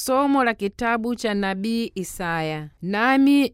Somo la kitabu cha nabii Isaya. Nami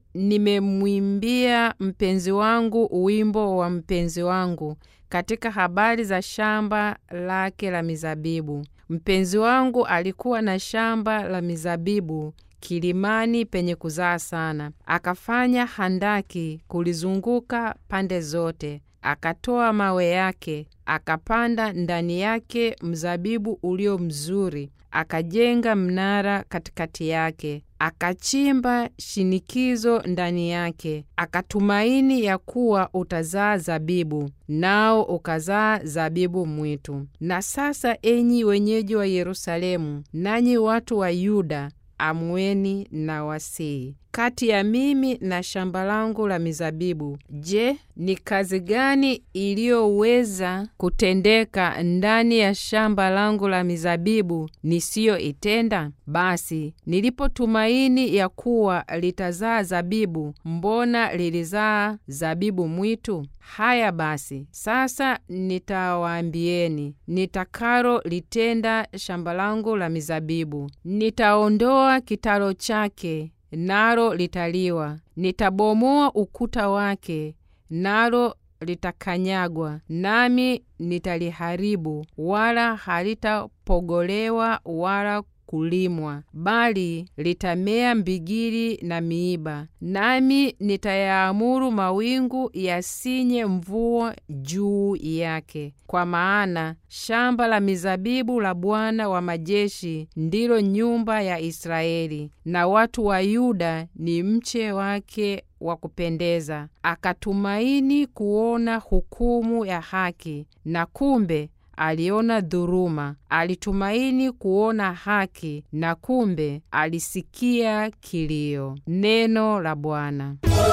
nimemwimbia mpenzi wangu wimbo wa mpenzi wangu katika habari za shamba lake la mizabibu. Mpenzi wangu alikuwa na shamba la mizabibu kilimani penye kuzaa sana, akafanya handaki kulizunguka pande zote, akatoa mawe yake, akapanda ndani yake mzabibu ulio mzuri, akajenga mnara katikati yake, akachimba shinikizo ndani yake, akatumaini ya kuwa utazaa zabibu, nao ukazaa zabibu mwitu. Na sasa, enyi wenyeji wa Yerusalemu, nanyi watu wa Yuda, amweni na wasii kati ya mimi na shamba langu la mizabibu. Je, ni kazi gani iliyoweza kutendeka ndani ya shamba langu la mizabibu nisiyoitenda? Basi nilipotumaini ya kuwa litazaa zabibu, mbona lilizaa zabibu mwitu? Haya basi, sasa nitawaambieni nitakalo litenda shamba langu la mizabibu. Nitaondoa kitalo chake nalo litaliwa, nitabomoa ukuta wake, nalo litakanyagwa, nami nitaliharibu, wala halitapogolewa wala kulimwa, bali litamea mbigili na miiba. Nami nitayaamuru mawingu yasinye mvua juu yake, kwa maana shamba la mizabibu la Bwana wa majeshi ndilo nyumba ya Israeli, na watu wa Yuda ni mche wake wa kupendeza. Akatumaini kuona hukumu ya haki, na kumbe aliona dhuluma. Alitumaini kuona haki, na kumbe alisikia kilio. Neno la Bwana.